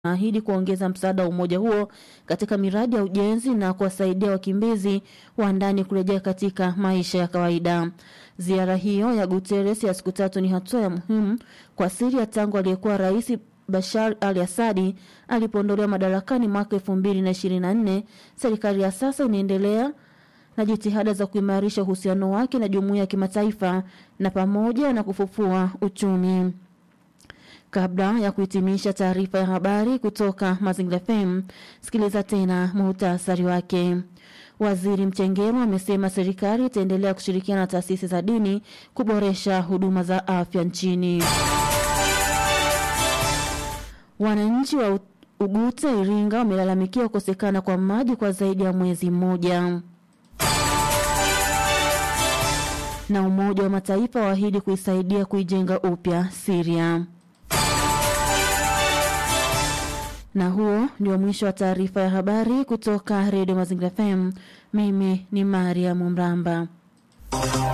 ahidi kuongeza msaada wa umoja huo katika miradi ya ujenzi na kuwasaidia wakimbizi wa ndani kurejea katika maisha ya kawaida. Ziara hiyo ya Guterres ya siku tatu ni hatua ya muhimu kwa Syria tangu aliyekuwa rais Bashar al-Assad alipoondolewa madarakani mwaka 2024. Serikali ya sasa inaendelea na jitihada za kuimarisha uhusiano wake na jumuiya ya kimataifa na pamoja na kufufua uchumi. Kabla ya kuhitimisha taarifa ya habari kutoka Mazingira FM, sikiliza tena muhtasari wake. Waziri Mchengerwa amesema serikali itaendelea kushirikiana na taasisi za dini kuboresha huduma za afya nchini. Wananchi wa Uguta Iringa wamelalamikia kukosekana kwa maji kwa zaidi ya mwezi mmoja. Na Umoja wa Mataifa waahidi kuisaidia kuijenga upya Syria. Na huo ndio mwisho wa taarifa ya habari kutoka Redio Mazingira FM. Mimi ni Mariam Mramba.